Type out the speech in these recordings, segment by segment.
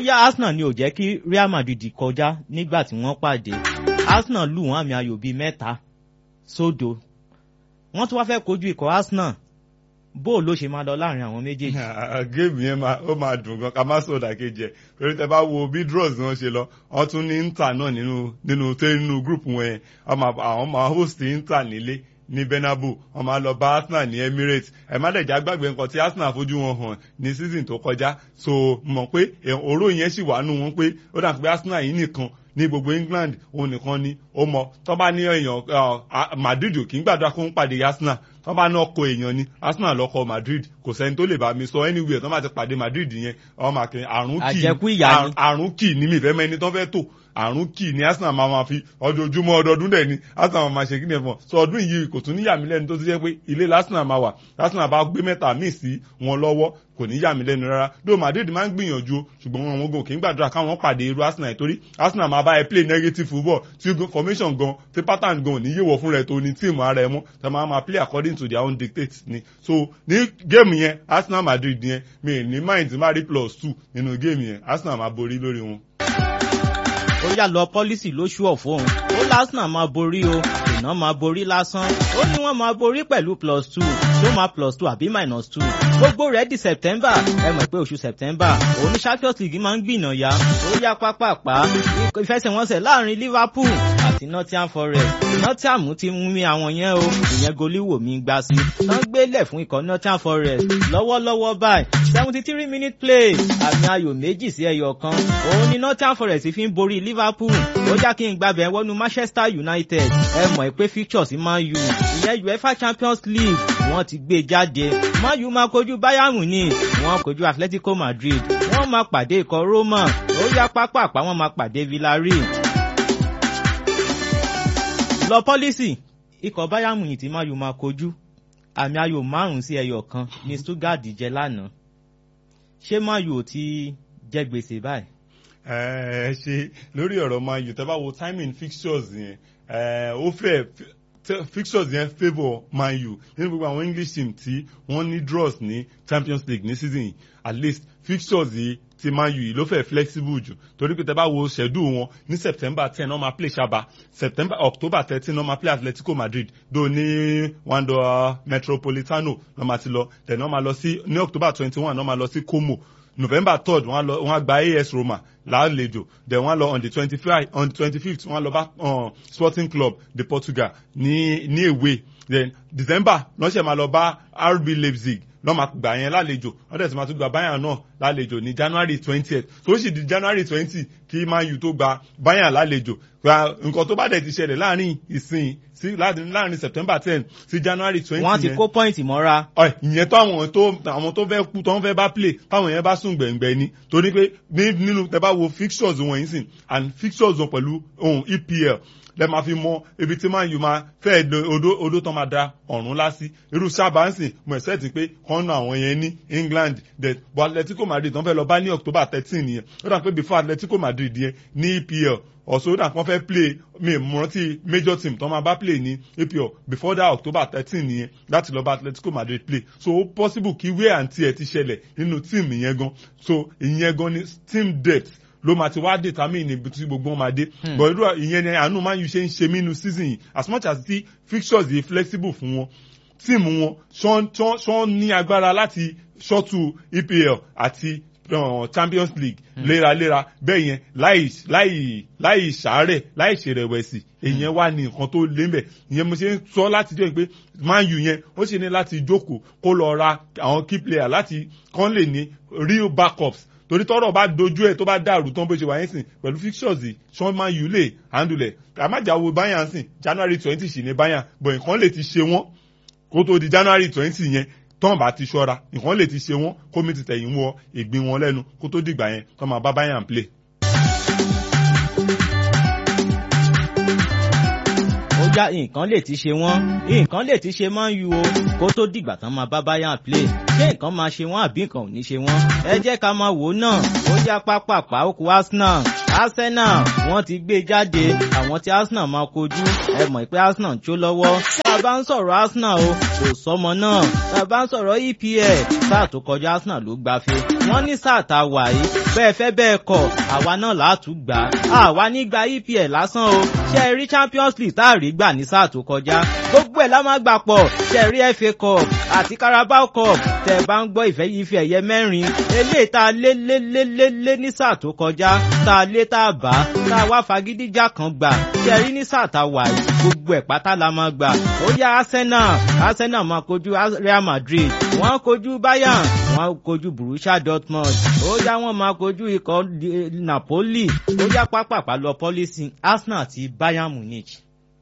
bóyá Arsenal ni ò jẹ́ kí Real Madrid kọjá nígbà tí wọ́n pàdé Arsenal lù wọ́n àmì ayò bíi mẹ́ta sódo wọ́n tún wá fẹ́ kojú ikọ̀ Arsenal bó ló ṣe máa lọ láàrin àwọn méjèèjì. géèmù yẹn ó máa dùn gan ká má sọ òdàkejì ẹ torí tẹ bá wo bí draws wọn ṣe lọ wọn tún ní Inter náà nínú nínú tẹ nínú group wọn yẹn àwọn máa host Inter nílé ní Bernabeu wọn máa lọ bá Arsenal ní Emirates ẹ má dẹ̀jà gbàgbé nǹkan tí Arsenal fojú wọn hàn ní season tó kọjá so mọ̀ pé òró yẹn sì wà nù wọn pé ó dà pé Arsenal yìí nìkan ní gbogbo England òun nìkan ni ó mọ tó bá ní èèyàn Madrid ò kì í gbàdúrà kó ń pàdé Arsenal tó bá ní ọkọ èèyàn ni Arsenal lọkọ Madrid kò sẹ́ni tó lè bá mi sọ anywhere tó bá ti pàdé Madrid yẹn ọmọ àkè àrùn kì àrùn kì ní mi ìfẹ́ mẹ́ni tó fẹ́ tò àrùn kì ní Arsenal máa ma fi ọdọọdúnmọ́ ọdọọdún dẹ̀ ni Arsenal máa ma ṣe kí ni ẹ̀fọn sọ ọdún yìí kò tún ní yàmí lẹ́nu tó ti jẹ́ pé ilé Arsenal máa wà Arsenal bá gbé mẹ́ta míì sí wọn lọ́wọ́ kò ní yàmí lẹ́nu rárá dó Madrid máa ń gbìyànjú ṣùgbọ́n wọn wọn gò kì í gbàdúrà káwọn pàdé irú Arsenal torí Arsenal máa bá ẹ play negative football tí formation gan tí pattern gan ò ní yéwọ fún rẹ tó ní tíìmù ara ẹ mọ́ tẹ máa máa play according to their own dictates ni so ní géèmù yẹn Arsenal Madrid yẹn mi ní mind má rí plus two nínú géèmù yẹn Arsenal máa borí lórí wọn ó yà lọ pọ́lísì lóṣù ọ̀fọ́ òun ó lásán máa borí o iná máa borí lásán ó ní wọ́n máa borí pẹ̀lú plus two tó máa plus two àbí minus two gbogbo rẹ̀ di September ẹ mọ̀ pé oṣù September òun ní Champions League máa ń gbìnà ya ó yá pápápá ìfẹsẹ̀wọnsẹ̀ láàrin Liverpool àti Nottingham Forest Nottingham ti mú mi àwọn yẹn o ìyẹn goliwoo mi gbá sí tán gbélẹ̀ fún ikọ̀ Nottingham Forest lọ́wọ́lọ́wọ́ báyìí seventy three minute play àmì ayò méjì sí ẹyọ kan òun ni Nottingham Forest fi ń borí Liverpool ó já kí n gbàbẹ̀ wọnú Manchester United ẹ mọ̀ pé fixtures Man U ìyẹn UEFA Champions League wọ́n ti gbé jáde Man U máa kojú Bayern Munich wọ́n kojú Atletico Madrid wọ́n máa pàdé ikọ̀ Roma ó yá pápápá wọ́n máa pàdé Villarreal. lọ pọ́lísì ikọ̀ Bayern Munich tí Man U máa kojú àmì ayò márùn-ún sí ẹyọ kan ní Stuttgart jẹ lánàá ṣé Man U ò ti jẹ gbèsè báyìí ẹ ṣe lórí ọ̀rọ̀ Man U tẹ́ bá wo timing fixtures yẹn ó fẹ́ fixtures yẹn favour Man U nínú gbogbo àwọn English team tí wọ́n ní draws ní Champions League ní season yìí at least fixtures yìí ti Man U yìí ló fẹ́ flexible jù torí pé tẹ́ bá wo schedule wọn ní September ten wọ́n máa play Ṣaba September October thirteen wọ́n máa play Atletico Madrid do ní Wanda Metropolitano wọ́n máa ti lọ then wọ́n máa lọ sí ní October twenty one wọ́n máa lọ sí Como november third wọ́n lọ wọ́n gba as roma lálejò then wọ́n lọ on the twenty five on the twenty fifth wọ́n lọ bá um, sporting club de portugal ní ní èwe then december lọ́sẹ̀ máa lọ bá rb leipzig lọ́ máa gbà yẹn lálejò wọ́n tẹ̀sí máa tún gba bayern náà lálejò ní january twentieth tó sì di january twenty kí man u tó gba bayern lálejò nǹkan tó bá dẹ̀ ti ṣẹlẹ̀ láàrin ìsìn sí láàrin september ten sí january twenty wọ́n ti kó pọ́ìntì mọ́ra. ìyẹn tó àwọn tó àwọn tó fẹ́ kú tó ń fẹ́ bá play táwọn yẹn bá sùn gbẹ̀ngbẹ̀ ni torí pé nínú tẹ bá wo fixtures wọn yìí sìn and fixtures wọn pẹ̀lú ohun epl lẹ máa fi mọ ibi tí man u máa fẹ́ odó odó tán máa da ọ̀run lásì irú sábàánsì mo ẹ̀ sẹ́ẹ̀tì pé kọ́nà àwọn yẹn ní england the but atletico madrid tán fẹ́ lọ bá ní october thirteen yẹn ó dà pé before atletico madrid yẹn ní epl ọ̀sọ̀ ó dà pé wọ́n fẹ́ play mi mo rántí major team tán máa bá play ní epl before that october thirteen yẹn láti lọ bá atletico madrid play so ó possible kí wear and tear ti ṣẹlẹ̀ nínú team yẹn gan so ìyẹn gan ni team depth ló máa ti wá determine ibi tí gbogbo wọn máa dé but irú ìyẹn ni àánú máa ń ṣe ń ṣe mí nu season yìí as much as the fixtures yìí flexible fún wọn tíìmù wọn ṣọ́n ní agbára láti ṣọ́tù EPL àti uh, Champions League léraléra bẹ́ẹ̀ yẹn láì láì láì ṣàárẹ̀ láì ṣèrẹ̀wẹ̀sì èyàn wà ní nǹkan tó lé mbẹ̀ ìyẹn mo ṣe ń sọ láti jẹ́ pé Man U yẹn ó ṣe ní láti jókòó kó lọ ra àwọn key player láti kán lè ní real backups torí tọ́rọ̀ bá dojú ẹ̀ tó bá dàrú tán bó ṣe wà yẹn sìn pẹ̀lú fixtures yìí sean man u lè handle ẹ̀ àmàjáwo bayern sìn january twenty sì ní bayern but nǹkan lè ti ṣe wọ́n kó tó di january twenty yẹn tán bá ti ṣọ́ra nǹkan lè ti ṣe wọ́n kó mi ti tẹ̀yìn wọ ìgbín wọn lẹ́nu kó tó dìgbà yẹn tán máa bá bayern play. já nǹkan lè ti ṣe wọ́n nǹkan lè ti ṣe Man U o kó tó dìgbà tán máa bá Bayern play ṣé nǹkan máa ṣe wọ́n àbí nǹkan ò ní ṣe wọ́n ẹ jẹ́ ká máa wò ó náà ó já pápápá ó kù Arsenal Arsenal wọ́n ti gbé jáde àwọn tí Arsenal máa kojú ẹ mọ̀ pé Arsenal ń jó lọ́wọ́ tá a bá ń sọ̀rọ̀ Arsenal o kò sọmọ náà tá a bá ń sọ̀rọ̀ EPL sáà tó kọjá Arsenal ló gbafẹ́ wọ́n ní sáà tá a wà yìí bẹ́ẹ̀ fẹ́ bẹ́ẹ̀ kọ̀ àwa náà látú gbà á àwa nígbà EPL lásán o ṣe rí Champions League tá a rí gbà ní sáà tó kọjá gbogbo ẹ̀ la máa gbà pọ̀ ṣe rí FA Cup àti Carabao Cup tẹ̀ bá ń gbọ́ ìfẹ́ ife ẹ̀yẹ mẹ́rin eléyìí tá a lé lé lé lé lé ní sáà tó kọjá tá a lé tá a bá tá a wá fagídíjà kan gbà ṣe rí ní sáà tá a wà yìí gbogbo ẹ̀ pátá la máa gbà ó yá Arsenal Arsenal máa kojú Real Madrid wọ́n kojú Bayern wọ́n kojú Borussia Dortmund ó yá wọ́n máa kojú ikọ̀ Napoli ó yá pápápá lọ pọ́lísì Arsenal àti Bayern Munich.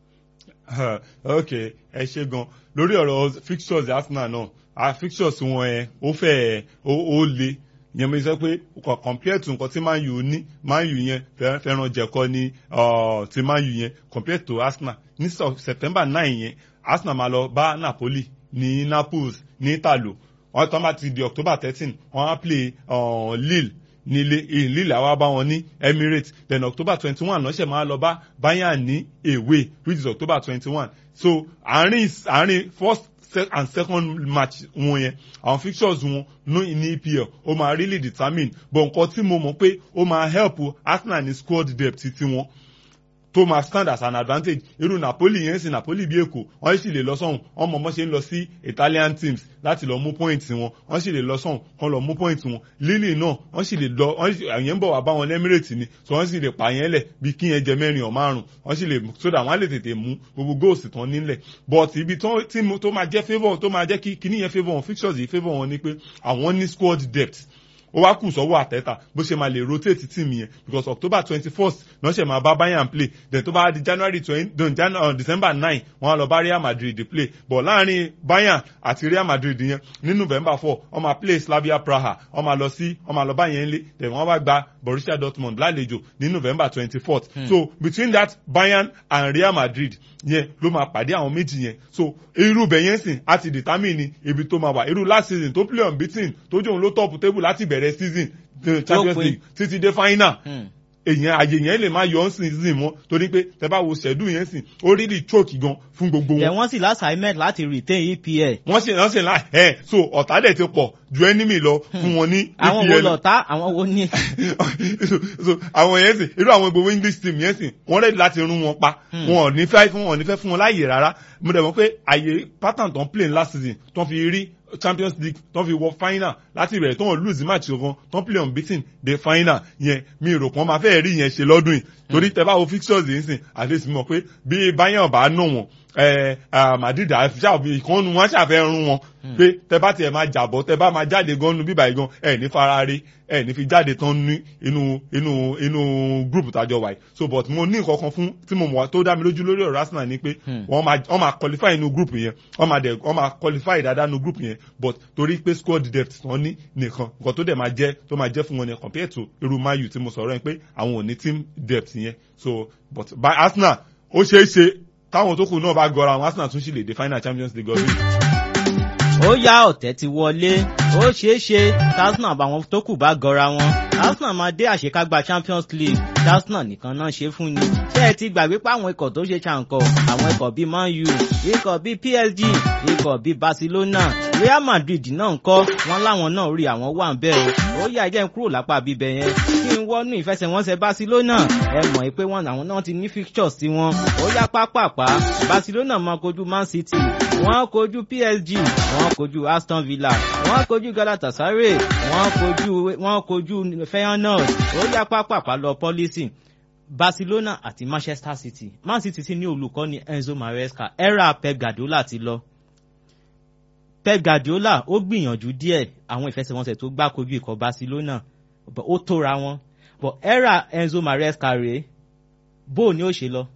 ok ẹ ṣe gan lórí ọ̀rọ̀ fixtures Arsenal náà a fixtures wọn ẹ ó fẹ́ ó le yẹn mo sọ pé compare to nǹkan tí Man U ní Man U yẹn fẹ́ràn jẹ̀kọ́ ní ti Man U yẹn compare to Arsenal ní September nine yẹn Arsenal máa lọ bá Napoli ní Naples ní Italo wọ́n tán bá ti di October thirteen wọ́n á play uh, Lille nílé Lille àwa bá wọn ní Emirates then October twenty one lọ́sẹ̀ máa lọ bá Bayern ní away which is October twenty one so àárín àárín first and second match wọn yẹn àwọn fixtures wọn ní ní EPL ó máa really determine but nǹkan tí mo mọ̀ pé ó máa help Arsenal ní squad depth ti wọn tó máa stand as an advantage irú Napoli yẹn sì Napoli bí èkó wọ́n sì lè lọ sọ́hùn wọ́n mọ̀ mọ́ ṣe ń lọ sí Italian teams láti lọ mú point wọn wọ́n sì lè lọ sọ́hùn kán lọ mú point wọn Lille náà wọ́n sì lè lọ àyẹn ń bọ̀ wá bá wọn Emirates ni so wọ́n sì lè pa yẹn lẹ̀ bí kí yẹn jẹ mẹ́rin ọ̀ márùn wọ́n sì lè so that wọ́n á lè tètè mú gbogbo goals tán nílẹ̀ but ibi tó máa jẹ́ favour tó máa jẹ́ kí kíní yẹn favour wọn fixtures yìí favour wọn ni pé àwọn ní squad depth ó wá kù sọ́wọ́ àtẹ́tà bó ṣe máa lè rotate team yẹn because October twenty first náà ṣe máa bá Bayern play then tó bá di January twenty uh, December nine wọ́n á lọ bá Real Madrid play but láàrin Bayern àti Real Madrid yẹn ní November four wọ́n máa play Slavia Praha wọ́n máa lọ sí wọ́n máa lọ bá yẹn lé then wọ́n wá gba Borussia Dortmund lálejò ní November twenty fourth hmm. so between that Bayern and Real Madrid yẹn ló máa pàdé àwọn méjì yẹn so irú bẹ̀ yẹn sìn á ti determine ibi tó máa wà irú last season tó play unbeaten tó jòun ló top table láti bẹ̀rẹ̀ season the Champions League títí dé final èyàn àyè yẹn lè máa yọ ọ́ sìn sìn mọ́ torí pé tẹ bá wo ṣẹ́dú yẹn sìn ó rí lè choke gan fún gbogbo wọn. ẹ wọ́n sì lásàámẹ́t láti retain EPL. wọ́n sì wọ́n sì láì ẹ̀ so ọ̀tá dẹ̀ ti pọ̀ ju enemy lọ fún wọn ní EPL. àwọn wo lọ̀tá àwọn wo ní. so àwọn yẹn sìn irú àwọn gbogbo English team yẹn sìn wọ́n rẹ̀ láti rún wọn pa wọn ò ní fẹ́ fún wọn ò ní fẹ́ fún wọn láàyè rárá mo dẹ̀ mọ̀ pé àyè pattern tó ń play last season tó ń fi rí champions league tó fi wọ final láti ìbẹ̀rẹ̀ tó ń lose match kan tó ń play unbeaten dé final yẹn mi rò pọ́n máa fẹ́ rí yẹn ṣe lọ́dún yìí torí tẹ bá wo fixtures yìí sìn at least mọ̀ pé bí Bayern bá nù wọn Madrid àfi ìkànnù wọn ṣàfẹ́ rún wọn pé tẹ bá tiẹ̀ máa jàbọ̀ tẹ bá máa jáde gan nu bíbá yìí gan ẹ̀ ní farare ẹ̀ ní fi jáde tán ní inú inú inú group tàjọ wáyé so but mo ní nǹkan kan fún tí mo mọ̀ tó dá mi lójú lórí ọ̀rọ̀ Arsenal ni pé wọ́n máa wọ́n máa qualify inú group yẹn wọ́n máa dẹ̀ wọ́n máa qualify dáadáa inú group yẹn but torí pé squad depth tán ní nìkan nǹkan tó dẹ̀ máa jẹ́ tó máa jẹ́ fún wọn yẹn compared to irú Man U tí mo sọ̀rọ̀ yẹn pé àwọn ò ní team depth yẹn so but by Arsenal ó ṣeé ṣe táwọn tó kù náà bá gọra àwọn Arsenal tún sì lè dé final Champions League ọdún ó yá ọ̀tẹ̀ ti wọlé ó ṣeé ṣe Arsenal àbàwọn tó kù bá gọra wọn Arsenal máa dé àṣekágbá Champions League Arsenal nìkan náà ṣe fún ni ṣé ẹ ti gbàgbé pé àwọn ikọ̀ tó ṣe ṣàǹkọ̀ àwọn ikọ̀ bíi Man U ikọ̀ bíi PSG ikọ̀ bíi Barcelona Real Madrid náà ń kọ́ wọn láwọn náà rí àwọn wà ń bẹ́ẹ̀ o ó yá jẹ́ ń kúrò lápá bíbẹ̀ yẹn kí n wọnú ìfẹsẹ̀wọnsẹ̀ Barcelona ẹ mọ̀ pé wọn àwọn náà ti ní fixtures tí wọn ó yá pápápá Barcelona máa kojú Man City wọ́n kojú PSG wọ́n kojú Aston Villa wọ́n kojú Galatasaray wọ́n kojú wọ́n kojú Feyenoord ó yá pápápá lọ pọ́lísì Barcelona àti Manchester City Man City sì ní olùkọ́ni Enzo Maresca era Pep Guardiola ti lọ Pep Guardiola ó gbìyànjú díẹ̀ àwọn ìfẹsẹ̀wọnsẹ̀ tó gbá kojú ikọ̀ Barcelona ó tóra wọn but era Enzo Maresca rèé bó ni ó ṣe lọ.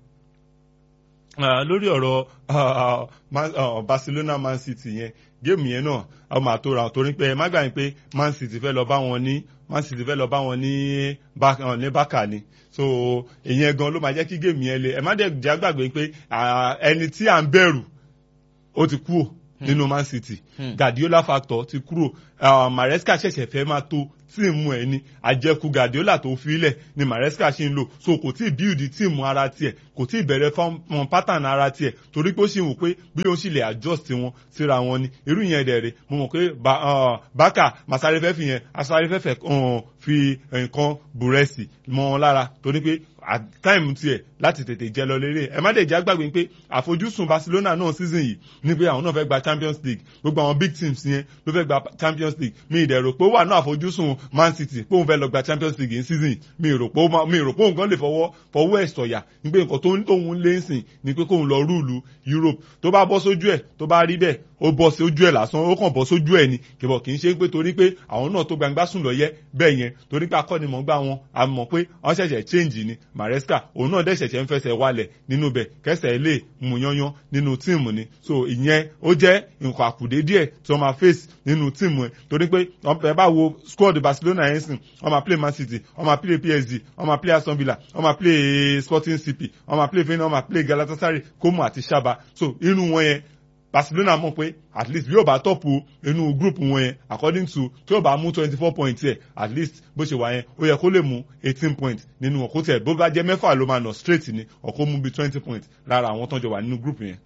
Uh, lórí ọ̀rọ̀ uh, uh, Barcelona Man City yẹn géèmù yẹn náà a máa tó ra torí pé ẹ má gbà yín pé Man City fẹ́ lọ bá wọn ní Man City fẹ́ lọ bá wọn ní ní bákà ni so ìyẹn gan ló máa jẹ́ kí géèmù yẹn le ẹ má dẹ̀ já gbàgbé pé ẹni tí à ń bẹ̀rù ó ti kú ò nínú man city Hmm. guardiola factor ti kúrò uh, maresca ṣẹ̀ṣẹ̀ fẹ́ máa tó tíìmù ẹ̀ ni àjẹkù guardiola tó filẹ̀ ni maresca ṣì ń lò so kò tí ì build tíìmù ara tiẹ̀ kò tí ì bẹ̀rẹ̀ fọ́n pattern ara tiẹ̀ torí pé ó ṣì wò pé bí ó ṣì lè adjust wọn síra wọn ni irú yẹn dẹ̀ rè mo mọ̀ pé Ba- uh, baka masare fẹ́ fi yẹn asare fẹ́ fẹ́ uh, fi nǹkan bùrẹ́sì mọ́ wọn lára torí pé at time tiẹ̀ láti tètè jẹ lọ lérè ẹ má dẹ̀ jẹ́ àgbàgbé pé àfojúsùn barcelona náà season yìí ní pé àwọn náà fẹ́ gba champions league gbogbo àwọn big teams yẹn ló fẹ́ gba champions league mi ìdẹ̀rò pé ó wà náà àfojúsùn man city pé òun fẹ́ lọ gba champions league ní season yìí mi rò pé ó máa- mi rò pé òun gan lè fọwọ́ fọwọ́ ẹ̀ sọ̀yà ní pé nǹkan tó ń tóun lé ń sìn ni pé kóun lọ rúùlù europe tó bá bọ́ sójú ẹ̀ tó bá rí bẹ́ẹ̀ ó bọ́ sí ojú ẹ̀ lásán ó kàn bọ́ sójú ẹ̀ ni kìbọ̀ kì í ṣe pé torí pé àwọn náà tó gbangba sùn lọ yẹ bẹ́ẹ̀ yẹn torí pé akọ́nimọ̀ọ́gbá wọn a mọ̀ pé wọ́n ṣẹ̀ṣẹ̀ change ni maresca òun náà dẹ̀ ṣẹ̀ṣẹ̀ ń fẹsẹ̀ wálẹ̀ nínú bẹ̀ kẹsẹ̀ lè mú yányán nínú tíìmù ni so ìyẹn ó jẹ́ nǹkan àkùdé díẹ̀ tí wọ́n máa face nínú tíìmù ẹ̀ torí pé ẹ bá wo squad barcelona yẹn sìn wọ́n máa play man city wọ́n máa play psg wọ́n máa play aston villa wọ́n máa play sporting cp wọ́n máa play feyenoord wọ́n máa play galatasaray como àti saba so inú wọn yẹn barcelona mọ̀ pé at least bí yóò bá tọ́pù inú group wọn yẹn according to tí yóò bá mú twenty four points yẹ at least bó ṣe wà yẹn ó yẹ kó lè mú eighteen points nínú ọkọ tẹ bó bá jẹ mẹ́fà ló máa nà straight ni ọkọ mú bí twenty points lára àwọn tó ń jọ wà nínú group yẹn.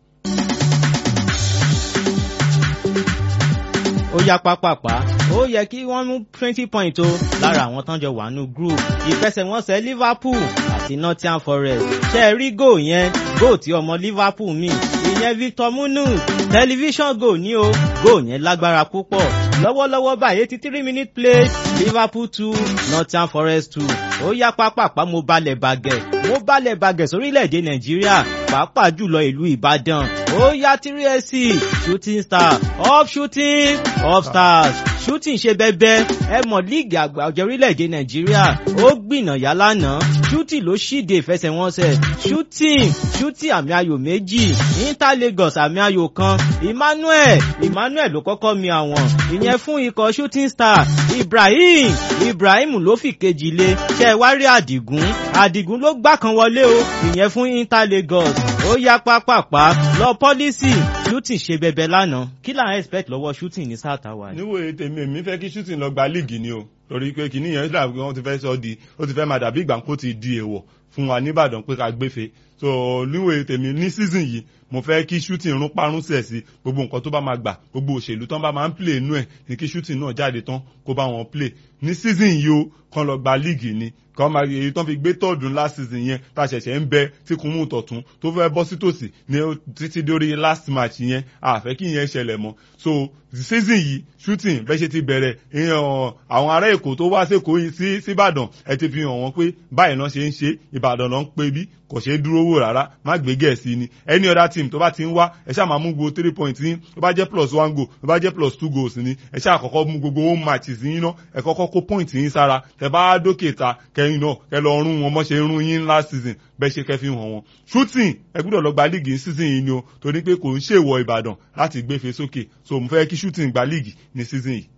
ó yá pápápá ó yẹ kí wọ́n mú twenty point o lára àwọn tán jọ wà nù group ìfẹsẹ̀wọnsẹ̀ liverpool àti nottingham forest ṣe é rí goal yẹn goal tí ọmọ liverpool mi ìyẹn victor munus television goal ní o goal yẹn lágbára púpọ̀ lọ́wọ́lọ́wọ́ báyìí eighty three minute play liverpool two nottingham forest two ó yá pápápá mo balẹ̀ bàgẹ̀ mo balẹ̀ bàgẹ̀ sórílẹ̀‐èdè nàìjíríà pàápàá jùlọ ìlú ìbàdàn ó yá three sc shooting star off shooting off stars shooting ṣe bẹ́bẹ́ ẹ mọ̀ líìgì àgbà ọ̀jẹ̀ orílẹ̀‐èdè nàìjíríà ó gbìnàyà lánàá shooting ló ṣíde ìfẹsẹ̀wọnsẹ̀ shooting shooting àmì ayò méjì inter lagos àmì ayò kan emmanuel emmanuel ló kọ́kọ́ mi àwọn ìyẹn fún ikọ̀ shooting star ibrahim ibrahim ló fi kejì lé ṣe wá rí àdìgún àdìgún ló gbá kan wọlé o ìyẹn fún inter lagos ó yá pápápá lọ pọ́lísì shooting ṣe bẹbẹ lánàá kí là ń expect lọ́wọ́ shooting ní sáà táwa yìí. níwòye tèmi èmi fẹ́ kí shooting lọ gba líìgì ni o torí pé kìíní yẹn dàbí wọ́n ti fẹ́ sọ di ó ti fẹ́ máa dàbí ìgbà kó ti di èèwọ̀ fún wa nìbàdàn pé ká gbéfe so níwòye tèmi ní season yìí mo fẹ́ kí shooting rún parun sẹ̀ sí gbogbo nǹkan tó bá máa gbà gbogbo òṣèlú tán bá máa ń play inú ẹ̀ ní kí shooting náà jáde tán kó bá wọn play ní season yìí o kán lọ gba líìgì ni kàn máa èyí tán fi gbé tọ́ọ̀dún last season yẹn tá a ṣẹ̀ṣẹ̀ ń bẹ tí kùn mú tọ̀tún tó fẹ́ bọ́ sí tòsí ní títí dórí last match yẹn àfẹ́ kí yẹn ṣẹlẹ̀ mọ́ so the season yìí shooting bẹ́ẹ̀ ṣe ti bẹ̀rẹ̀ ìyẹn àwọn ará èkó tó wá sẹ́kọ̀ọ́ yìí sí síbàdàn ẹ ti fi hàn wọ́n pé báyìí náà ṣe ń ṣe ìbàdàn náà ń pè bí kò ṣeé dúró wò rárá má gbé gẹ̀ẹ́sì ni any other team tó bá ti ń wá ẹ ṣáà máa mú gbogbo three points yín tó bá jẹ́ plus one goal tó bá jẹ́ plus two goals ni ẹ ṣáà kọ́kọ́ mú gbogbo home matches yín náà ẹ kọ́kọ́ kó point yín sára tẹ bá dókè ta kẹyìn náà kẹ lọ rún wọn mọ́ ṣe rún yín last season bẹ́ẹ̀ ṣe kẹ́ fi hàn wọn shooting ẹ gbúdọ̀ lọ gba league season yìí ni o torí pé kò ń ṣèwọ ìbàdàn láti gbéfe sókè so mo fẹ́ kí shooting gba league ní season yìí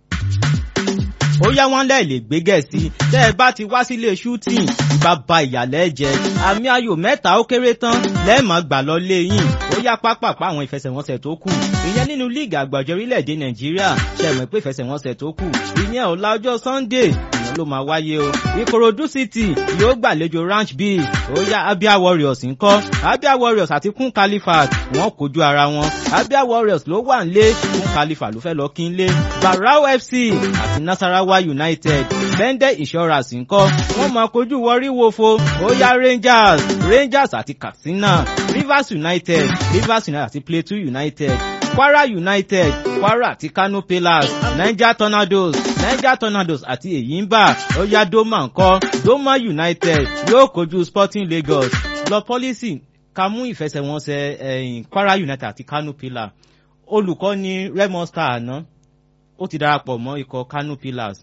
ó yá wọn lẹ́ẹ̀ lè gbé gẹ̀ẹ́sì tẹ́ ẹ bá ti wá sílé shooting ìbá ba ìyàlẹ́ jẹ àmì ayò mẹ́ta ó kéré tán lẹ́ẹ̀mọ́ gbà lọ lé yìn ó yá pápápá àwọn ìfẹsẹ̀wọnsẹ̀ tó kù ìyẹn nínú líìgì àgbàjọ orílẹ̀-èdè nàìjíríà ṣẹ̀mọ̀ pé ìfẹsẹ̀wọnsẹ̀ tó kù ìyẹn ọ̀la ọjọ́ sunday ìyẹn ló máa wáyé o ìkòròdú city yóò gbàlejò ranch b ó yá abia warriors ńkọ́ abia warriors àti kún califat wọ́n kojú ara wọn abia warriors ló wà ń lé kún califat ló fẹ́ lọ kí n lé barau fc àti nasarawa united bende insurance ńkọ́ wọ́n máa kojú wọrí wofo ó yá rangers rangers àti katsina rivers united rivers united àti plateau united kwara united kwara àti kano pillars niger tornadoes niger tornadoes àti èyínbà ó yá doma ńkọ́ doma united yóò kojú sporting lagos lọ pọ́lísì ká mú ìfẹsẹ̀wọnsẹ̀ ẹ̀yìn kwara united àti kano pillar olùkọ́ ní remo star àná ó ti darapọ̀ mọ́ ikọ̀ kano pillars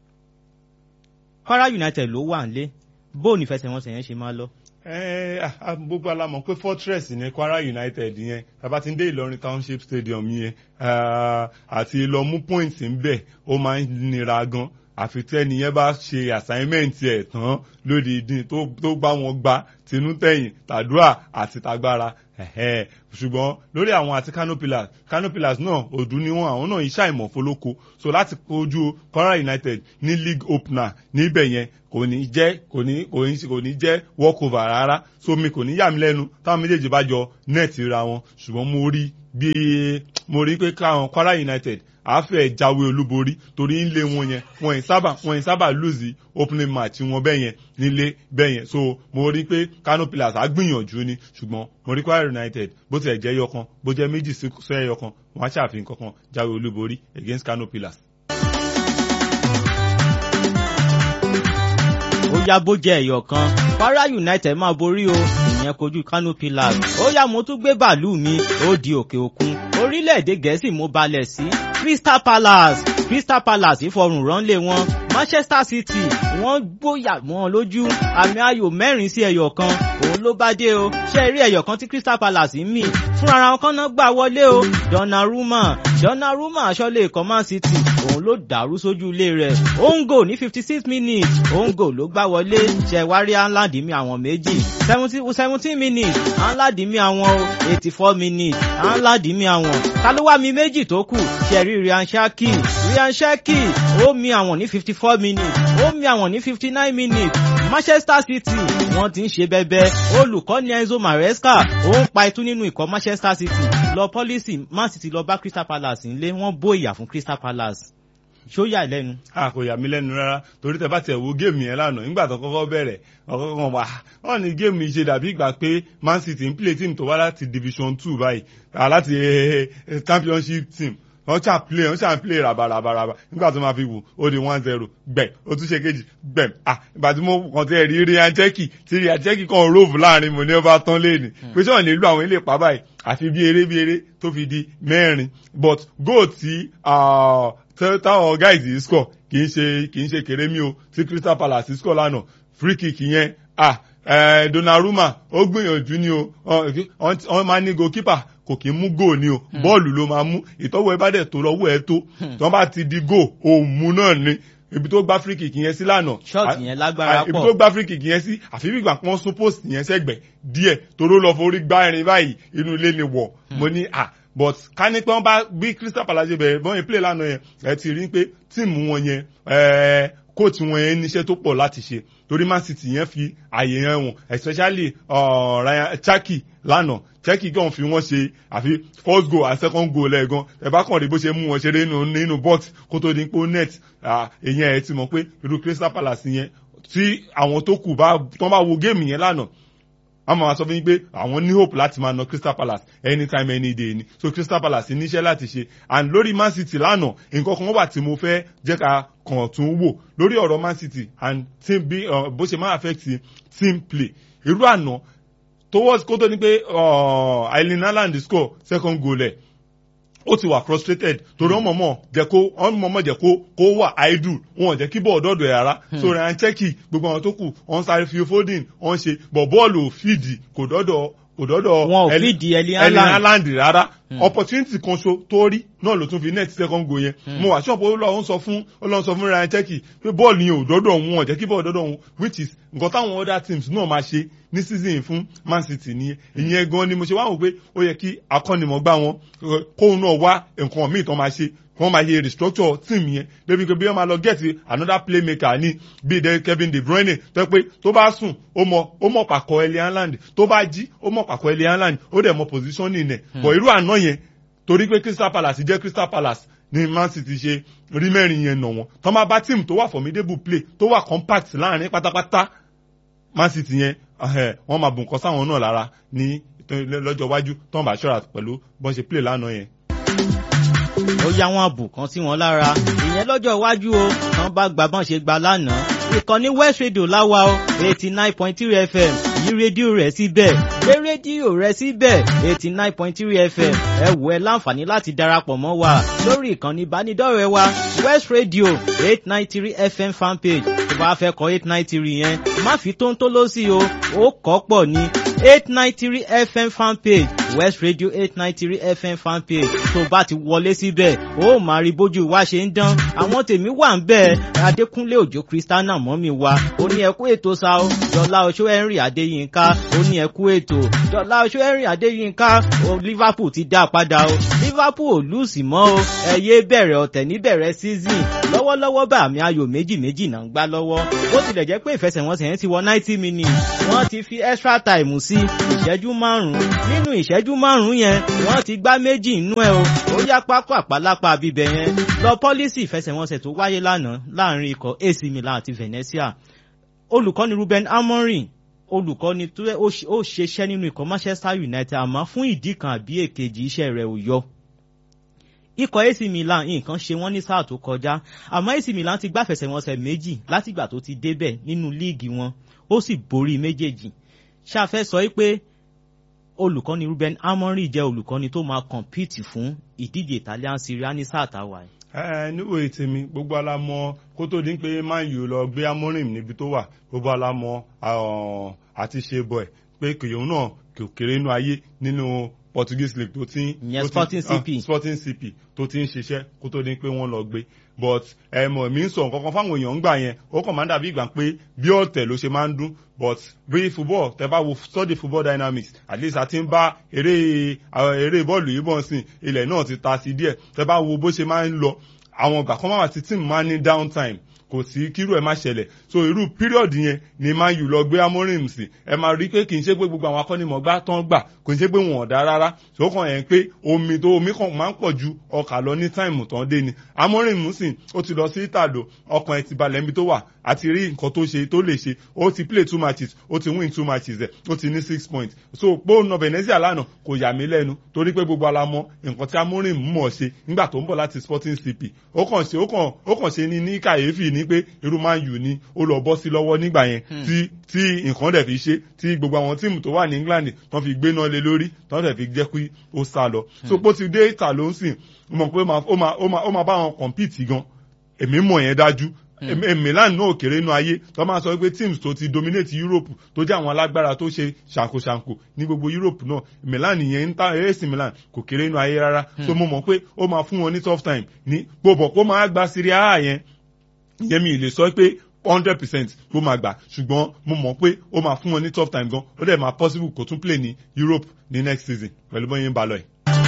kwara united ló wà nílé bó ní ìfẹsẹ̀wọnsẹ̀ yẹn ṣe máa lọ. gbogbo alamọ̀ pé fortress ní kwara united yẹn tàbá ti ń dé ìlọrin township stadium yẹn àti lọ mú points ń bẹ̀ ó máa ń nira gan àfi tẹ́ni yẹn bá ṣe assignment ẹ̀ tán lórí ìdín tó gbá wọn gba tinútẹ̀yìn tàdúrà àti tagbára ẹ̀hẹ́ ṣùgbọ́n lórí àwọn àti Kano Pillars Kano Pillars náà òdù ni wọn àwọn náà iṣẹ́ àìmọ̀ fọlọ́kọ so láti kojú Kwara United ní league opener níbẹ̀ yẹn kò ní jẹ́ kò ní kò ní kò ní jẹ́ walkover rárá so mi kò ní yà mí lẹ́nu táwọn méjèèjì bá jọ net ra wọn ṣùgbọ́n mo rí bí mo rí pé káwọn Kwara United àáfẹ́ jáwé olúborí torí nílé wọn yẹn wọn yìí sábà wọn yìí sábà lose opening match wọn bẹ́ẹ̀ yẹn nílé bẹ́ẹ̀ yẹn so mo rí pé Kano Pillars á gbìyànjú ni ṣùgbọ́n mo rí Kwara United bó tilẹ̀ jẹ́ yọkan bó jẹ́ méjì sí ẹyọkan wọn á ṣàfihàn kankan jáwé olúborí against Kano Pillars. ó yá bó jẹ́ ẹ̀yọ̀ kan Kwara United máa borí o ìyẹn kojú Kano Pillars ó yá mo tún gbé bàálù mi ó di òkè òkun orílẹ̀-èdè Gẹ̀ẹ́sì mo balẹ̀ sí Crystal Palace Crystal Palace ìfọrùn ránlé wọn Manchester City wọ́n gbóyà wọn lójú àmì ayò mẹ́rin sí ẹyọ kan òun ló bá dé o ṣé rí ẹyọ kan tí Crystal Palace ń mì fúnra ara wọn kan náà gbà wọlé o Donnarumma Donnarumma aṣọ́lé ikọ̀ Man City òun ló dàrú sójú ilé rẹ̀ ongo ní fifty six minutes ongo ló gbá wọlé ṣẹ̀wárí Haaland mi àwọn méjì seventeen minutes Haaland mi àwọn o eighty four minutes Haaland mi àwọn ta ló wá mi méjì tó kù ṣẹ̀rí Ryan Shaki Ryan Shaki ó mi àwọn ní fifty four minutes ó mi àwọn ní fifty nine minutes Manchester City wọ́n ti ń ṣe bẹbẹ olùkọ́ni Enzo Maresca ó ń pa itú nínú ikọ̀ Manchester City lọ pọ́lísì Man City lọ bá Crystal Palace ńlé wọ́n bó ìyà fún Crystal Palace ṣó yà lẹ́nu. a kò yà mí lẹ́nu rárá torí tẹ bá tẹ wo géèmù yẹn lánàá nígbà tó kọ́kọ́ bẹ̀rẹ̀ ọ̀kọ́kọ́ wà wọ́n ní géèmù yìí ṣe dàbí ìgbà pé Man City ń play team tó wá láti division two báyìí láti championship team wọ́n ṣà play wọ́n ṣà play rabarabaraba nígbà tó máa fi wù ó di one zero gbẹ̀m ó tún ṣe kejì gbẹ̀m ah ìgbà tí mo kàn tẹ́ rí Ryan Cherky tí Ryan Cherky kan rove láàrin mo ní ọba tán léèní pé sọ̀rọ̀ nílò àwọn ilé pa báyìí àfi bí eré bí eré tó fi di mẹ́rin but goal tí táwọn guys yìí score kì í ṣe kì í ṣe kéré mi o tí Crystal Palace score lánàá free kick yẹn ah Donnarumma ó gbìyànjú ni o wọ́n máa ní goalkeeper kò kí ń mú góò ni o bọ́ọ̀lù ló máa mú ìtọ́wọ́ ẹ bá dẹ̀ tó lọ́wọ́ ẹ tó tí wọ́n bá ti di góò òun mú náà ni ibi tó gbá free kick yẹn sí lánàá ṣọ́ọ̀tì yẹn lágbára pọ̀ ibi tó gbá free kick yẹn sí àfi bí ìgbà kan sún post yẹn sẹ́gbẹ̀ díẹ̀ toró lọ forí gbá irin báyìí inú ilé ni wọ̀ mo ní à but ká ní pé wọ́n bá bí Crystal Palace bẹ̀rẹ̀ bọ́n yẹn play lánàá yẹn ẹ ti rí pé tíìmù wọn yẹn kóòtù wọn yẹn níṣẹ́ tó pọ̀ láti ṣe torí Man City yẹn fi àyè yẹn wọn especially uh, Ryan Cherky lánàá Cherky gan fi wọ́n ṣe àfi first goal and second goal lẹ́ẹ̀gan ẹ bá kàn rí bó ṣe mú wọn ṣeré nínú nínú box kó tó di pé net èyàn ẹ ti mọ̀ pé irú Crystal Palace yẹn tí àwọn tó kù bá tán bá wo géèmù yẹn lánàá wọ́n máa sọ fún yín pé àwọn ní hope láti máa na Crystal Palace anytime any day ni so Crystal Palace níṣẹ́ láti ṣe and lórí Man City lánàá nǹkan kan wà tí mo fẹ́ jẹ́ ká kàn tún wò lórí ọ̀rọ̀ Man City and team bí bó ṣe máa affect team play irú àná towards kó tó ní pé Erling Haaland score second goal ẹ̀ ó ti wà frustrated torí wọn mọ̀mọ́ jẹ́ kó wọn mọ̀mọ́ jẹ́ kó kó wà idle wọn jẹ́ kí bọ́ọ̀ dọ́dọ̀ ẹ̀ rárá so Ryan Cherky gbogbo àwọn tó kù wọn sáré fi folding wọn ṣe bọ̀ bọ́ọ̀lù ò fìdí kò dọ́dọ̀ kò dọ́dọ̀ wọn ò fìdí Erling Haaland rárá opportunity kan so tó rí náà ló tún fi net second goal yẹn mo wà ṣọ́ọ̀pù ó lọ́ọ́ sọ fún ó lọ́ọ́ sọ fún Ryan Cherky pé bọ́ọ̀lù yẹn ò dọ́dọ̀ òun wọn jẹ́ kí bọ́ọ̀lù dọ́dọ̀ òun which is nǹkan táwọn other teams náà máa ṣe ní season fún Man City nìyẹn ìyẹn gan ni mo ṣe wá wò pé ó yẹ kí akọ́nimọ̀gbá wọn kóun náà wá nǹkan míì tán máa ṣe wọ́n máa ṣe restructure team yẹn débi pé bí wọ́n máa lọ get another playmaker ní bíi de Kevin De Bruyne tó pé tó bá sùn ó mọ ó mọ pàkọ́ Erling Haaland tó bá jí ó mọ pàkọ́ Erling Haaland ó dẹ̀ mọ positioning nẹ̀ bọ̀ irú àná yẹn torí pé Crystal Palace jẹ́ Crystal Palace ní Man City ṣe rí mẹ́rin yẹn nà wọ́n tọ́ máa bá team tó wà formidable play tó wà compact láàrin pátápátá Man City yẹn wọ́n máa bùn kọ́ sáwọn náà lára ní lọ́jọ́ iwájú tó ń bá ṣọ́ra pẹ̀lú bọ́n ṣe play lánàá yẹn ó yá wọn àbù kan sí wọn lára ìyẹn lọ́jọ́ iwájú o tán bá gba bọ́n ṣe gba lánàá ìkànnì West Radio láwa o eighty nine point three FM yí rédíò rẹ̀ síbẹ̀ gbé rédíò rẹ̀ síbẹ̀ eighty nine point three FM ẹ wò ẹ láǹfààní láti darapọ̀ mọ́ wa lórí ìkànnì ìbánidọ́rẹ̀ẹ́ wa West Radio eight nine three FM fanpage tó bá fẹ́ kọ eight nine three yẹn má fi tóńtó lọ sí o ó kọ́ pọ̀ ní eight nine three FM fanpage west radio eight nine three fm fanpage tó bá ti wọlé síbẹ̀ ó máa rí bójú wa ṣe ń dán àwọn tèmi wà ń bẹ̀ adékúnlé òjò kristiana mọ́mí wa ó ní ẹkú ètò sa ó jọlá oṣó henry adéyínká ó ní ẹkú ètò jọlá oṣó henry adéyínká ó liverpool ti dá padà ó liverpool ò lùsì mọ́ ó ẹ̀yẹ bẹ̀rẹ̀ ọ̀tẹ̀ níbẹ̀rẹ̀ season lọ́wọ́lọ́wọ́ bá àmì ayò méjì méjì náà ń gbá lọ́wọ́ ó tilẹ̀ jẹ́ pé ìfẹsẹ̀wọnsẹ̀ yẹn ti wọ ninety minutes wọ́n ti fi extra time sí ìṣẹ́jú márùn-ún nínú ìṣẹ́jú márùn-ún yẹn wọ́n ti gbá méjì nínú ẹ̀ o ó yá pápá àpálápá bíbẹ̀ yẹn lọ pọ́lísì ìfẹsẹ̀wọnsẹ̀ tó wáyé lánàá láàrin ikọ̀ AC Milan àti Venezia olùkọ́ni Ruben Amorim olùkọ́ni tó ó ṣeṣẹ́ nínú ikọ̀ Manchester United àmọ́ fún ìdí kan àbí èkejì iṣẹ́ rẹ̀ ò yọ ikọ̀ AC Milan nǹkan ṣe wọ́n ní sáà tó kọjá àmọ́ AC Milan ti gbàfẹsẹ̀wọnsẹ̀ méjì látìgbà tó ti débẹ̀ nínú líìgì wọn ó sì borí méjèèjì ṣáfẹ́ sọ pé olùkọ́ni Ruben Amorim jẹ́ olùkọ́ni tó máa compete fún ìdíje Italian Serie A ní sáà táwa yìí. ẹ níwò ètèmi gbogbo alamọ kó tó di pé Man U lọ gbé Amorim níbi tó wà gbogbo alamọ àti ṣe bọ̀ ẹ̀ pé kìyòun náà kò kéré inú ayé nínú Portuguese league tó ti ìyẹn Sporting CP Sporting CP tó ti ń ṣiṣẹ́ kó tó di pé wọ́n lọ gbé but ẹ mọ̀ mi ń sọ nǹkan kan fáwọn èèyàn gbà yẹn ó kàn máa ń dàbí ìgbà pé bí ọ̀tẹ̀ ló ṣe máa ń dún but bí football tẹ bá wo study football dynamics at least a ti ń bá eré eré bọ́ọ̀lù yìí bọ̀ sí ilẹ̀ náà ti ta sí díẹ̀ tẹ bá wo bó ṣe máa ń lọ àwọn ìgbà kan máa wà tí team máa ń ní downtime kò sí kírú ẹ má ṣẹlẹ̀ so irú period yẹn ni Man U lọ gbé Amorim sí ẹ máa rí pé kì í ṣe pé gbogbo àwọn akọ́nimọ̀gbá tán gbà kò í ṣe pé wọn ò dá rárá so kàn yẹn pé omi tó omi kan máa ń pọ̀ ju ọkà lọ ní táìmù tán dé ni Amorim sì ó ti lọ sí ìtàdó ọkàn ẹ ti balẹ̀ níbi tó wà àti rí nǹkan tó ṣe tó lè ṣe ó ti play two matches ó ti win two matches ẹ̀ ó ti ní six points so pé ó na Venezia lánàá kò yà mí lẹ́nu torí pé gbogbo alamọ nǹkan tí Amorim mọ̀ ṣe nígbà tó ń bọ̀ láti Sporting CP ó kàn ṣe ó kàn ó kàn ṣe ní ní kàyéfì ní pé irú Man U ni ó lọ bọ́ sí lọ́wọ́ nígbà yẹn tí tí nǹkan dẹ̀ fi ṣe tí gbogbo àwọn tíìmù tó wà ní England tán fi gbéná lé lórí tán dẹ̀ fi jẹ́ kí ó sá lọ so pé ó ti dé ìta ló ń sìn ó mọ̀ pé ó máa bá wọn compete gan èmi mọ̀ yẹn dájú Milan náà kéré inú ayé tó máa sọ pé teams tó ti dominate Europe tó jẹ́ àwọn alágbára tó ṣe ṣàǹkóṣàǹkó ní gbogbo Europe náà Milan yẹn ń ta AC Milan kò kéré inú ayé rárá so mo mọ̀ pé ó máa fún wọn ní tough time ní gbogbo kó máa gba Serie A yẹn ìyẹn mi lè sọ pé hundred percent ló máa gbà ṣùgbọ́n mo mọ̀ pé ó máa fún wọn ní tough time gan ó dẹ̀ máa possible kó tún play ní Europe ní next season pẹ̀lú bóyá ń balọ̀ ẹ̀.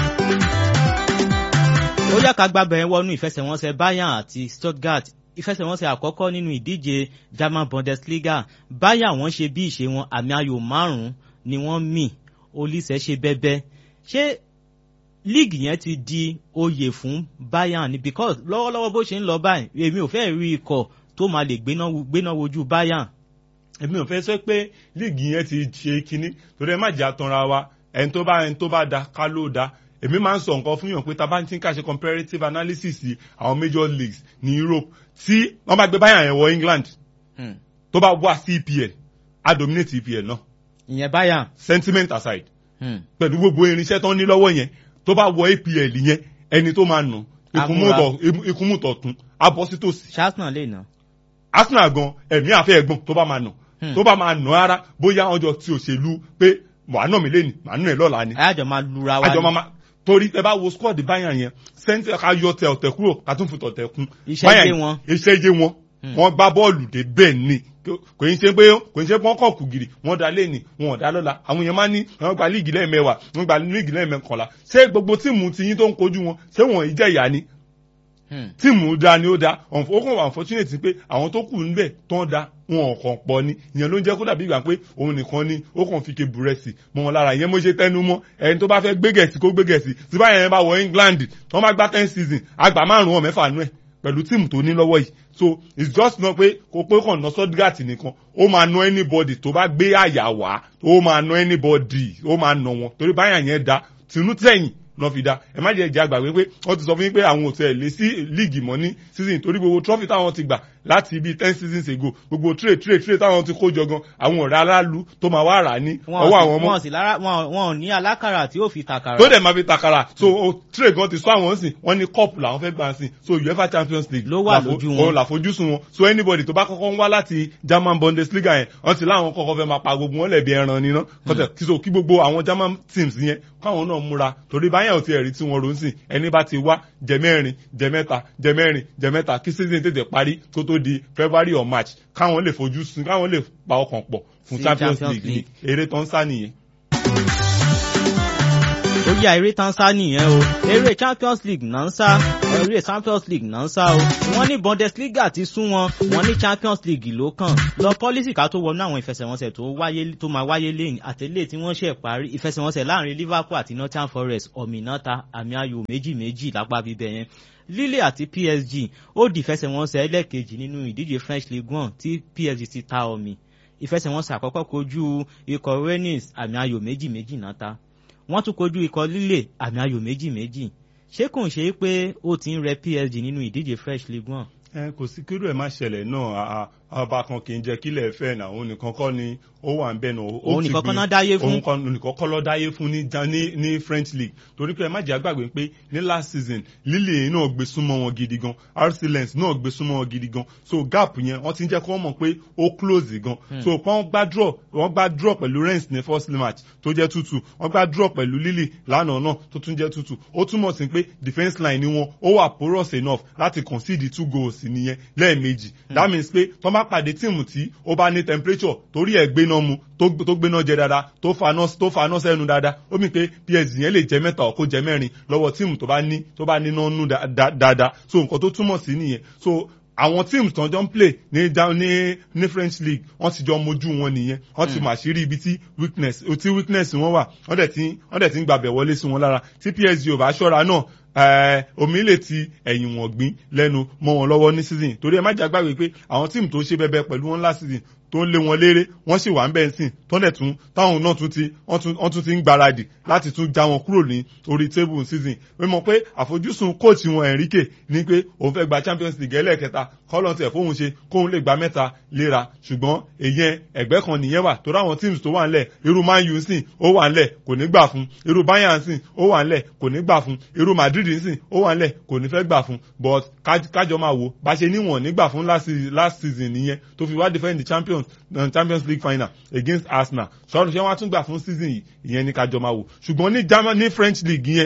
ó yá ká gbàgbẹ́ yẹn wọnú ìfẹsẹ̀wọnsẹ̀ Bayern àti Stuttgart ìfẹsẹ̀wọnsẹ̀ àkọ́kọ́ nínú ìdíje German Bundesliga Bayern wọ́n ṣe bí ìṣe wọn àmì ayò márùn-ún ni wọ́n mì Olise ṣe bẹ́bẹ́ ṣé league yẹn ti di oyè fún Bayern ni because lọ́wọ́lọ́wọ́ bó ṣe ń lọ báyìí èmi ò fẹ́ rí ikọ̀ tó máa lè gbéná wojú Bayern. èmi ò fẹ́ sọ pé league yẹn ti ṣe kinní torí ẹ má jà tanra wa ẹni tó bá ẹni tó bá da ká ló da èmi máa ń sọ nǹkan fún yàn pé tá a bá ti ń kà ṣe comparative analysis àwọn major leagues ní Europe tí wọ́n bá gbé Bayern yẹn wọ England tó bá wá sí EPL á dominate EPL náà. ìyẹn Bayern. sentiment aside. pẹ̀lú gbogbo irinṣẹ́ tó ń ní lọ́wọ́ yẹn tó bá wọ APL yẹn ẹni tó máa nà ikunmu tọ̀tún abọ́ sí tòsí. Arsenal lè nà. Arsenal gan ẹ̀mí àfẹ́ ẹ̀gbọ́n tó bá máa nà tó bá máa nà rárá bóyá ọjọ́ tí òṣèlú pé wàá nà mí lẹ́nu màá nà ẹ̀ lọ́la ni. àjọ máa lura wa ni. àjọ máa torí ẹ bá wo squad Bayern yẹn sẹ́ńtẹ̀ ká yọ tẹ ọ̀tẹ̀ kúrò ká tún fi tọ̀tẹ̀ kún. iṣẹ́ jẹ́ wọn. iṣẹ́ jẹ́ wọn wọ́n gbá bọ́ọ̀lù dé bẹ́ẹ̀ ni kò ní ṣe pé kò ní ṣe pé wọ́n kàn kù gìrì wọ́n da lé ní wọn ò dá lọ́la àwọn èèyàn máa ní wọ́n gba líìgì lẹ́ẹ̀mẹ́wàá wọ́n gba líìgì lẹ́ẹ̀mẹ́kànlá ṣé gbogbo tíìmù tiyín tó ń kojú wọn ṣé wọ́n ìjẹ́ ìyá ni tíìmù da ni ó da ó kàn wà unfortunate pé àwọn tó kù níbẹ̀ tó ń da wọn ò kàn pọ̀ ni ìyẹn ló ń jẹ́ kó dàbí ìgbà pé òun nìkan ni ó kàn fi ke búrẹ́sì mọ́ wọn lára ìyẹn mo ṣe tẹnu mọ́ ẹni tó bá fẹ́ gbé gẹ̀ẹ́sì kó gbé gẹ̀ẹ́sì tí báyẹn bá wọ England wọ́n bá gbá ten season àgbà márùn-ún ọ̀ mẹ́fà nú ẹ̀ pẹ̀lú tíìmù tó ní lọ́wọ́ yìí so it's just not pé kò pé kàn ná Stuttgart nìkan ó máa ná anybody tó bá gbé àyà wá ó máa ná anybody ó máa ná wọn torí báyà yẹn da tinú tẹ̀yìn lọ́ fi da ẹ má jẹ́ ìjà àgbàgbé pé wọ́n ti sọ fún yín pé àwọn òtẹ̀ lé sí líìgì mọ́ ní season torí gbogbo trophy táwọn ti gbà láti bíi ten seasons ago gbogbo trade trade trade táwọn ti kó jọ gan àwọn ọ̀rẹ́ aráàlú tó máa wá rà ní ọwọ́ àwọn ọmọ wọn sì lára wọn wọn ò ní alákàrà tí ó fi tàkàrà. tó dẹ̀ máa fi takara so o trade gan ti sọ àwọn sìn wọ́n ní cup làwọn fẹ́ gbà sìn so uefa champions league Ló wà lójú wọn. òun làfojúsùn wọn so anybody tó bá kọ́kọ́ ń wá láti german bundesliga yẹn wọ́n ti láwọn kọ́kọ́ fẹ́ máa pa gbogbo wọn lẹ̀bi ẹran níná kọ́tẹ̀ kí so kí gbogbo àwọn german teams yẹn káwọn náà múra torí báyà ò ti ẹ̀rí tí wọ́n ro ń sìn ẹni bá ti wá jẹ mẹ́rin jẹ mẹ́ta jẹ mẹ́rin jẹ mẹ́ta kí season tètè parí kó tó di february or march káwọn lè fojú sùn káwọn lè pa ọkàn pọ̀ fún Sí champions Champions league ní eré tó ń sá nìyẹn. ó yá eré tán sá nìyẹn o eré champions league náà ń sá eré champions league náà ń sá o wọ́n ní bundesliga ti sún wọn wọ́n ní champions league ló kàn lọ pọ́lísì ká tó wọnú àwọn ìfẹsẹ̀wọnsẹ̀ tó wáyé tó máa wáyé lẹ́yìn àtẹ̀lé tí wọ́n ṣẹ̀ parí ìfẹsẹ̀wọnsẹ̀ láàrin liverpool àti nottingham forest ọ̀mìnàta àmì ayò méjì méjì lápá bíbẹ̀ yẹn lille àti psg ó di ìfẹsẹ̀wọnsẹ̀ ẹlẹ́ẹ̀kejì nínú ìdíje french league one tí psg ti ta ọ̀mì ìfẹsẹ̀wọnsẹ̀ àkọ́kọ́ kojú ikọ̀ rennes àmì ayò méjì méjì náà ta wọ́n tún kojú ikọ̀ líle àmì ayò méjì méjì ṣé kò ń ṣe pé ó ti ń rẹ psg nínú ìdíje fresh league one. ẹ kò sí kírú ẹ má ṣẹlẹ̀ náà ọba kan kì í jẹ́ kílẹ̀ fẹ́ náà òun nìkan kọ́ ni ó wà ń bẹ̀ náà. òun nìkan kọ́ náà dáyé fún. òun kan nìkan kọ́ lọ́ dáyé fún ní ní ní french league torí pé ẹ má jẹ́ àgbàgbé pé ní last season lílè náà gbé súnmọ́ wọn gidi gan rc lens náà gbé súnmọ́ wọn gidi gan so gap yẹn wọ́n ti ń jẹ́ kó wọ́n mọ̀ pé ó close gan so wọ́n gbá draw wọ́n gbá draw pẹ̀lú rennes ní first match tó jẹ́ tútù wọ́n gbá draw pẹ̀lú lílè lánàá náà tó tún jẹ́ tútù ó túmọ̀ sí pé defence line ni wọn ó wà porous enough láti concede two goals nìyẹn lẹ́ẹ̀mejì that means pé tó bá pàdé tíìmù tí ó bá ní temperature torí ẹ̀ gbéná mu tó gbéná jẹ dáadáa tó faná tó faná sẹ́nu dáadáa ó mì pé psg yẹn lè jẹ mẹ́ta ọ̀kó jẹ mẹ́rin lọ́wọ́ tíìmù tó bá ní tó bá níná nú dáadáa so nǹkan tó túmọ̀ sí nìyẹn so àwọn teams tó ń jọ ń play ní ní ní french league wọ́n ti jọ mojú wọn nìyẹn wọ́n ti mà ṣírí ibi tí weakness tí weakness wọn wà wọ́n dẹ̀ ti wọ́n dẹ̀ ti ń gbàbẹ̀ wọlé sí wọn lára tí psg ò bá ṣọ́ra náà omi lè ti ẹ̀yìn wọ̀n gbín lẹ́nu mọ́ wọn lọ́wọ́ ní season torí ẹ má jà gbàgbé pé àwọn tíìmù tó ṣe bẹbẹ pẹ̀lú wọn last season tó ń lé wọn léré wọ́n sì wà ń bẹ́ẹ̀ sìn tọ́lẹ̀ tún táwọn náà tún ti wọ́n tún ti ń gbáradì láti tún já wọn kúrò ní orí table season wọ́n mọ̀ pé àfojúsùn kóòtù wọn Enrique ní pé òun fẹ́ gba Champions League ẹlẹ́ẹ̀kẹta kọ́lọ́n tẹ̀ fóun ṣe kóun lè gba mẹ́ta léra ṣùgbọ́n èyẹn ẹ̀gbẹ́ kan nìyẹn wà torí àwọn teams tó wà ńlẹ̀ irú Man U sìn ó wà ńlẹ̀ kò ní gbà fún irú Bayern sìn ó wà ńlẹ̀ kò ní gbà fún irú Madrid sìn ó wà ńlẹ̀ kò ní fẹ́ gbà fún but kájọ máa wò bá ṣe níwọ̀n nígbà fún last season nìyẹn tó fi wá defend the champions uh, champions league final against arsenal sọ̀rọ̀ ṣé wọ́n á tún gbà fún season yìí ìyẹn ní kájọ máa wò ṣùgbọ́n ní german ní french league yẹn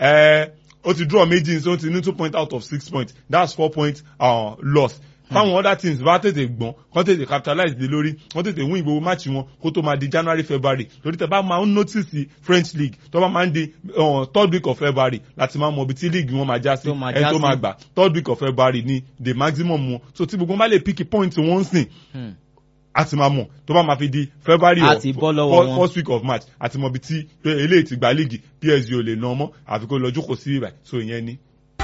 ẹ ó ti draw méjì so ó ti ní two point out of six points that's four point uh, loss fáwọn other teams bá tètè gbọ́n kọ́ tètè capitalize lé lórí wọ́n tètè win gbogbo match wọn kó tó máa di january february lórí tẹ bá máa ń notice french league tó bá máa ń di third week of february láti máa mọ ibi tí league wọn máa já sí ẹni tó máa gbà third week of february ni the maximum wọn so tí gbogbo wọn bá lè pick point wọn sìn àti máa mọ̀ tó bá máa fi di february or first week of march àti mọ̀ bí tí eléyìí ti gba league psg ò lè ná ọmọ àfi kó lọ jókòó sí ibà so ìyẹn ni.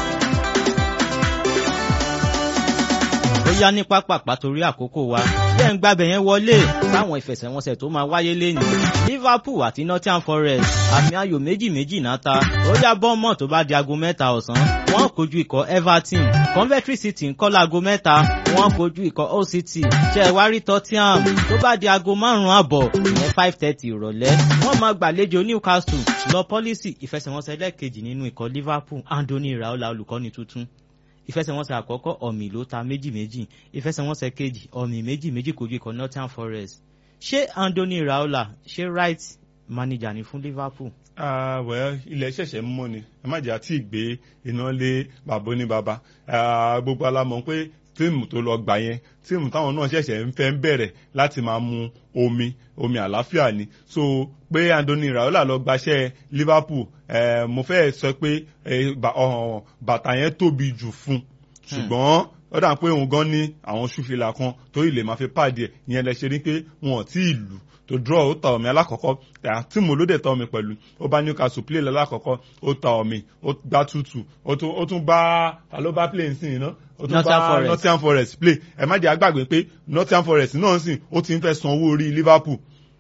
ó yá ní pápápá torí àkókò wa bẹ́ẹ̀ ń gbàbẹ̀ yẹn wọlé sáwọn ìfẹsẹ̀wọnsẹ̀ tó máa wáyé lẹ́nu liverpool àti nottingham forest àmì ayò méjì méjì náà ta ó yá bọ́ọ̀mọ̀ tó bá di aago mẹ́ta ọ̀sán wọ́n kojú ikọ̀ everton coventry city ń kọ́ láago mẹ́ta wọ́n kojú ikọ̀ hull city ṣẹ̀wárí tottenham tó bá di aago márùn-ún àbọ̀ ìyẹn five thirty ìrọ̀lẹ́ wọ́n máa gbàlejò newcastle lọ pọ́lísì ìfẹsẹ̀wọnsẹ̀ lẹ́ẹ̀kejì nínú ikọ̀ liverpool anthony iraola olùkọ́ni tuntun ìfẹsẹ̀wọnsẹ̀ àkọ́kọ́ ọ̀mì ló ta méjì méjì ìfẹsẹ̀wọnsẹ̀ kejì ọ̀mì méjì méjì kojú ikọ̀ Nottingham Forest ṣé Anthony Raola ṣé right manager ni fún Liverpool. Uh, well ilẹ̀ ṣẹ̀ṣẹ̀ ń mọ́ ni ẹ má jẹ́ àti ìgbé iná lé bàbá ní bàbá gbogbo alamọ̀ pé tíìmù tó lọ gbà yẹn tíìmù táwọn náà ṣẹ̀ṣẹ̀ ń fẹ́ ń bẹ̀rẹ̀ láti máa mu omi omi àlàáfíà ni so pé Anthony Raola lọ gbaṣẹ́ Liverpool eh, mo fẹ́ sọ pé bàtà yẹn tóbi jù fún ṣùgbọ́n ó dà pé òun gan ní àwọn ṣúfìlà kan tó ilé máa fi pàdé ẹ̀ ìyẹn lẹ ṣe rí pé wọn ò tí ì lù tó draw ó ta omi alákọ̀ọ́kọ́ tí mo ló dẹ̀ ta omi pẹ̀lú ó bá Newcastle play lálákọ̀ọ́kọ́ ó ta omi ó gbá tútù ó tún bá ta ló bá play nsìn iná ó tún bá Nottingham Forest play ẹ má jẹ́ àgbàgbé pé Nottingham Forest náà sìn ó ti ń fẹ́ san owó orí Liverpool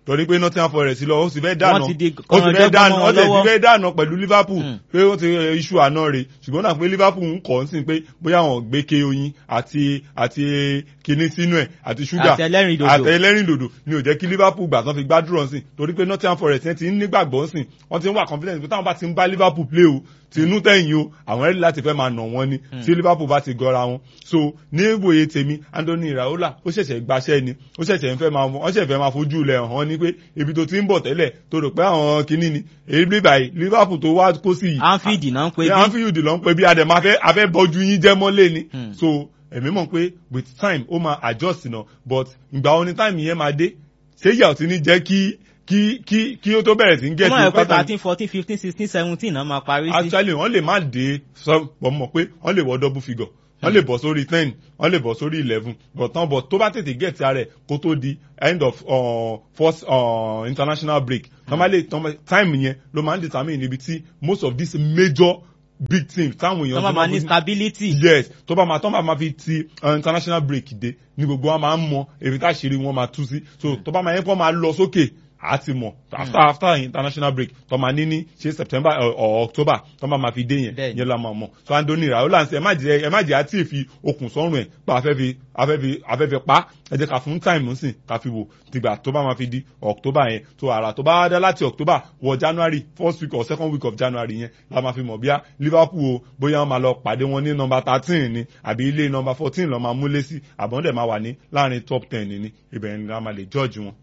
torí pé Nottingham Forest lọ ó sì fẹ́ dáná Wọ́n ti di ó sì fẹ́ kọ̀ọ̀rọ̀ dáná jẹ́gbọ́n ó sì lọ́wọ́. fẹ́ dáná pẹ̀lú Liverpool Mm. pé ó ti eh, iṣu àná rẹ̀ ṣùgbọ́n náà pé Liverpool ń kọ́ sí pé bóyá àwọn gbé ke oyin àti àti kinní sínú ẹ̀ àti ṣúgà Àti ẹlẹ́rìndòdò. àti ẹlẹ́rìndòdò ni ò jẹ́ kí Liverpool gbà tán fi gbádùrọ̀ sí torí pé Nottingham Forest yẹn ti ń nígbàgbọ́ sí wọ́n ti ń wà confidence pé táwọn bá ti ń bá Liverpool play o ti inú tẹ̀yìn o àwọn ẹ̀rí láti fẹ́ máa nà wọ́n ni tí Liverpool bá ti gọra wọn so ní ìwòye tèmi Anthony Iraola ó ṣẹ̀ṣẹ̀ gbaṣẹ́ ni ó ṣẹ̀ṣẹ̀ ń fẹ́ máa wọ́n ṣẹ̀ṣẹ̀ fẹ́ máa fojú ilẹ̀ hàn ni pé ibi tó ti ń bọ̀ tẹ́lẹ̀ tó rò pé àwọn kinní ni èyí bí báyìí Liverpool tó wá kó sí yìí Anfield náà ń pe Yeah, bí Anfield ló ń pe bí adẹ̀ máa fẹ́ afẹ́ bọ́jú yín jẹ́ mọ́lé ni Hmm. so èmi mọ̀ pé with time ó máa adjust náà but ìgbà wo ni time yẹn máa dé ṣé ìyà ò ti ní jẹ́ kí kí kí kí ó tó bẹ̀rẹ̀ sí ń gẹ̀ wọ́n sí mọ̀ pé pattern thirteen fourteen fifteen sixteen seventeen náà máa parí sí. actually wọ́n lè má dé sọ bọ̀ mọ̀ pé wọ́n lè wọ double figure wọ́n lè bọ̀ sórí ten wọ́n lè bọ̀ sórí eleven but tán bọ̀ tó bá tètè get ara ẹ̀ kó tó di end of uh, first uh, international break tán bá lè tán bá time yẹn ló máa ń determine níbi tí most of these major big teams táwọn èèyàn wọ́n ti máa ní fojú- stability. yes tó bá máa tó bá máa fi ti uh, international break dé ní gbogbo wa máa ń mọ èmi tá ṣeré wọn máa tú sí so tó bá máa yẹn kó máa lọ sókè a ti mọ̀ after after international break tó máa ní ní ṣe september or, or october tó bá máa fi dé yẹn Bẹ́ẹ̀ni. yẹn la máa mọ̀ so Anthony Raola ẹ má jẹ ẹ má jẹ àti ìfi okùn sọ́rùn ẹ̀ pa afẹ́ fi afẹ́ fi afẹ́ fi pa ẹ jẹ́ ká fún time sìn ká fi wò tìgbà tó bá máa fi di october yẹn so àrà tó bá dá láti october wọ january first week or second week of january yẹn la máa fi mọ̀ bíá liverpool o bóyá wọn máa lọ pàdé wọn ní nọmba thirteen ni àbí ilé nọmba fourteen lọ́ máa múlé sí àbọ̀n dẹ̀ máa wà ní láàrin top ten ni ibẹ̀ ni a máa lè judge wọn.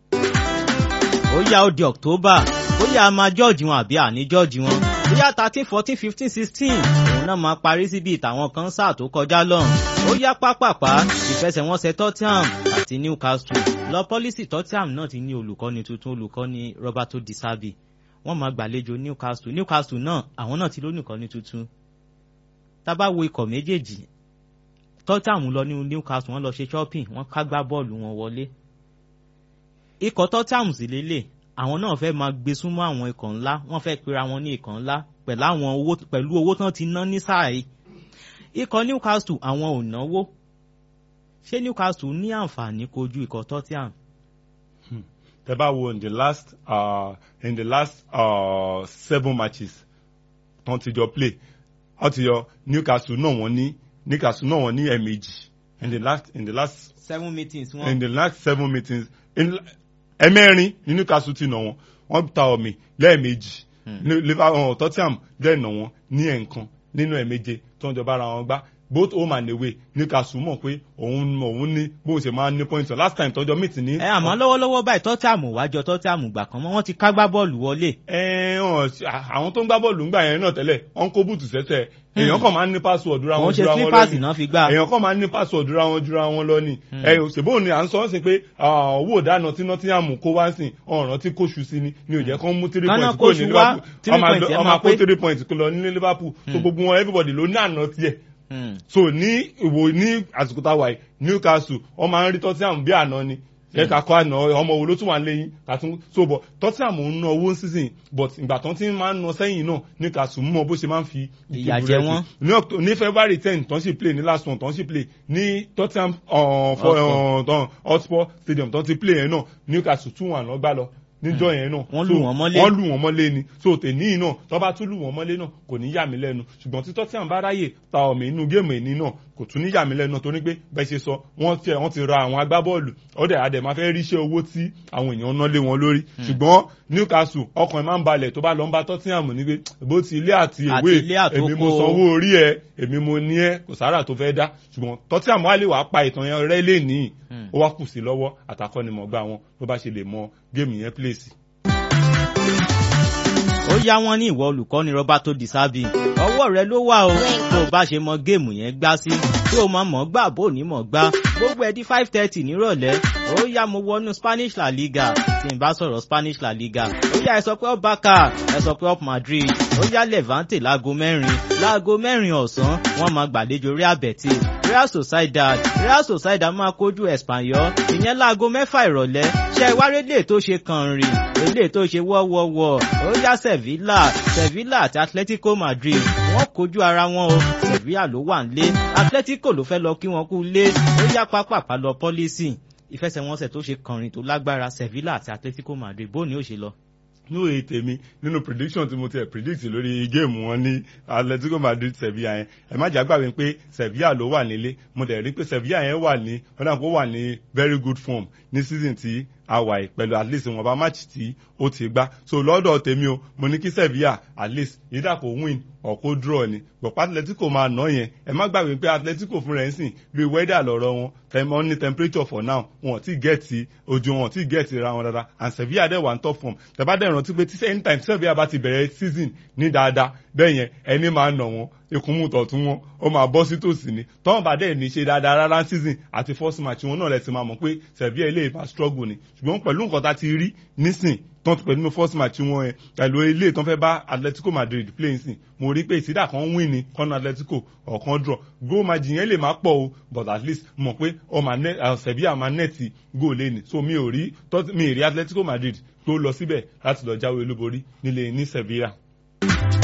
ó yá ó di october ó yá a máa jọ́ọ̀jì wọn àbí àní jọ́ọ̀jì wọn ó yá thirteen fourteen fifteen sixteen òun náà máa parí síbi ìtàwọn kan sáà tó kọjá lọ́hùn ó yá pápápá ìfẹsẹ̀wọnsẹ̀ tottenham àti newcastle lọ pọ́lísì tottenham náà ti ní olùkọ́ni tuntun olùkọ́ni roberto di sabi wọ́n máa gbàlejò newcastle newcastle náà àwọn náà ti lónìkọ́ni tuntun tá bá wo ikọ̀ méjèèjì tottenham lọ ní newcastle wọ́n lọ ṣe shopping wọ́n ká gbá bọ́ọ̀lù wọn wọlé ikọ̀ tottenham sì lélẹ̀ àwọn náà fẹ́ máa gbé súnmọ́ àwọn ikọ̀ ńlá wọ́n fẹ́ pera wọn ní ikọ̀ ńlá pẹ̀lú àwọn owó pẹ̀lú owó tán ti ná ní sáà yìí ikọ̀ newcastle àwọn ò náwó ṣé newcastle ní àǹfààní kojú ikọ̀ tottenham tẹ bá wo in the last uh, in the last uh, seven matches tán ti jọ play wọ́n ti yọ newcastle náà wọ́n ní newcastle náà wọ́n ní ẹ̀ẹ̀mejì in the last in the last seven meetings in wọn the last seven meetings in ẹ̀mẹ́rin ní newcastle ti nà wọ́n wọ́n ta ọ̀mì lẹ́ẹ̀mejì Ní liverpool tottenham dẹ̀ nà wọ́n ní ẹ̀ẹ̀kan nínú ẹ̀ẹ̀méje tó ń jọba ara wọn gbá both home and away newcastle mọ̀ pé òun òun ní bó ṣe máa ń ní points last time tọ́jọ́ meet ní. ẹ àmọ́ lọ́wọ́lọ́wọ́ báyìí tottenham wájọ tottenham gbà kan mọ́ wọ́n ti ká gbá bọ́ọ̀lù wọlé ẹ hàn àwọn tó ń gbá bọ́ọ̀lù ńgbà yẹn náà tẹ́lẹ̀ wọ́n kó bùtù sẹ́sẹ̀ èèyàn kàn máa ń ní password ra wọn wọ́n ṣe jura wọn slippers lọ náà ni fi gbá èèyàn kàn máa ń ní password ra wọn jura wọn lọ ni ẹ òṣèbó ni à ń sọ ọ́ sí pé ah, owó ìdáná tí Nottingham kó wá sí ọ̀ràn tí kò ṣù sí ni ni ò jẹ́ kán mú three Kánà points kúrò kóṣù ní wá, Liverpool three ọmọ points ẹ ọmọ máa kó pé. three points kó lọ ní Liverpool so gbogbo wọn everybody ló ní àná tiẹ̀ Hmm. so ní ìwò ní àsìkò tá a wà yìí Newcastle wọ́n máa ń rí Tottenham bí àná ni ẹ ká kọ́ àná ọmọ wo ló tún wà lẹ́yìn kàtún so bọ̀ Tottenham ń ná owó sísìn but ìgbà tán ti máa ń ná sẹ́yìn náà Newcastle mọ̀ bó ṣe máa ń fi Ìyà jẹ wọ́n. ní Oct- ní February ten tán sì play ní last one tán sì play ní Tottenham uh, for, uh, tán Hotspur Stadium tán ti play yẹn náà Newcastle tún wà lọ́gbà lọ níjọ́ yẹn náà Wọ́n So, lù wọ́n mọ́lé. wọ́n lù wọ́n mọ́lé ni so tèní náà tó bá tún lù wọ́n mọ́lé náà kò ní yà mí lẹ́nu ṣùgbọ́n tí Tottenham bá ráyè ta ọ̀mì inú géèmù ẹ̀ní náà kò tún ní yà mí lẹ́nu torí pé bẹ́ẹ̀ ṣe sọ wọ́n ti wọ́n ti ra àwọn agbábọ́ọ̀lù ọ̀dẹ̀ adẹ̀ máa fẹ́ ríṣẹ́ owó tí àwọn èèyàn ná lé wọn lórí ṣùgbọ́n Newcastle ọkàn ẹ̀ máa ń balẹ̀ tó bá lọ ń bá Tottenham ní pé bó ti ilé àti Àti ìwé ilé àtoko. èmi mo sanwó orí ẹ èmi mo ní ẹ kò sára tó fẹ́ dá ṣùgbọ́n Tottenham wá lè wàá pa ìtàn yẹn rẹ́ lé ní ó wá kù sí lọ́wọ́ àtàkọ́nimọ̀gbá wọn ló bá ṣe lè mọ géèmù yẹn pléèsì. ó yá wọn ní ìwọ olùkọ́ni Roberto Di Serbi ọwọ́ rẹ ló wà o tó o bá ṣe mọ géèmù yẹn gbá sí tí o mọ mọ̀ gbà bó ní mọ̀ gbá gbogbo ẹ̀ di five thirty nírọ̀lẹ́ ó yá mo wọnú Spanish La Liga tí n bá sọ̀rọ̀ Spanish La Liga ó yá ẹ sọ pé up Barca ẹ sọ pé up Madrid ó yá Levante láago mẹ́rin láago mẹ́rin ọ̀sán wọ́n máa gbàlejò Real Betis Real Sociedad Real Sociedad máa kojú Espanyol ìyẹn láago mẹ́fà ìrọ̀lẹ́ ṣe ìwárẹ́ lè tó ṣe kàn rìn èlé tó ṣe wọ́wọ́wọ́ ó yá Sevilla Sevilla àti Atletico Madrid wọ́n kojú ara wọn o Sevilla ló wà nílé Atletico ló fẹ́ lọ kí wọ́n kú lé ó yá pápápá lọ pọ́lísì ìfẹsẹ̀wọnsẹ̀ tó ṣe kànrin tó lágbára Sevilla àti Atletico Madrid bó ni ó ṣe lọ. ní òye tèmi nínú prediction tí mo ti ẹ̀ predict lórí géèmù wọn ní Atletico Madrid Sevilla yẹn ẹ má jà gbàgbé pé Sevilla ló wà nílé mo dẹ̀ rí pé Sevilla yẹn wà ní wọ́n dà pé ó wà ní very good form ní season tí a wà yìí pẹ̀lú at least wọn bá match tí ó ti gbá so lọ́dọ̀ tèmi o mo ní kí Sevilla at least yídà kó win or kó draw ni gbọ̀pá Atletico máa ná yẹn ẹ má gbàgbé pé Atletico fún rẹ̀ ń sìn bí weather lọ́rọ̀ wọn tẹmọ ní temperature for now wọn ò tí gẹ̀ẹ́tì ojú wọn ò tí gẹ̀ẹ́tì ra wọn dáadáa and Sevilla dẹ̀ wà ní top form tẹ̀bá dẹ̀ rántí pé tí anytime Sevilla bá ti bẹ̀rẹ̀ season ní dáadáa bẹ́ẹ̀ yẹn ẹni máa nà wọn ikùnmù tọ̀tún wọn ó máa bọ́ sí tòsí ni tọ́wọ́n bá dẹ̀ ní ṣe dáadáa rárá season àti first match wọn náà lẹ̀ ti máa mọ̀ pé Sevilla ilé ìbá struggle ni ṣùgbọ́n pẹ̀lú nǹkan tá a ti rí nísìn tán ti pẹ̀lú first match wọn yẹn pẹ̀lú ilé tán fẹ́ bá Atletico Madrid play nsìn mo rí pé ìsídà kan win ni kọ́nà Atletico ọ̀kan draw goal match yẹn lè má pọ̀ o but at least mọ̀ pé ọmọ Sevilla máa nẹ́ẹ̀tì goal lé ni so mi ò rí mi ì rí Atletico Madrid tó lọ síbẹ̀ láti lọ jáwé olúborí nílé ní Sevilla.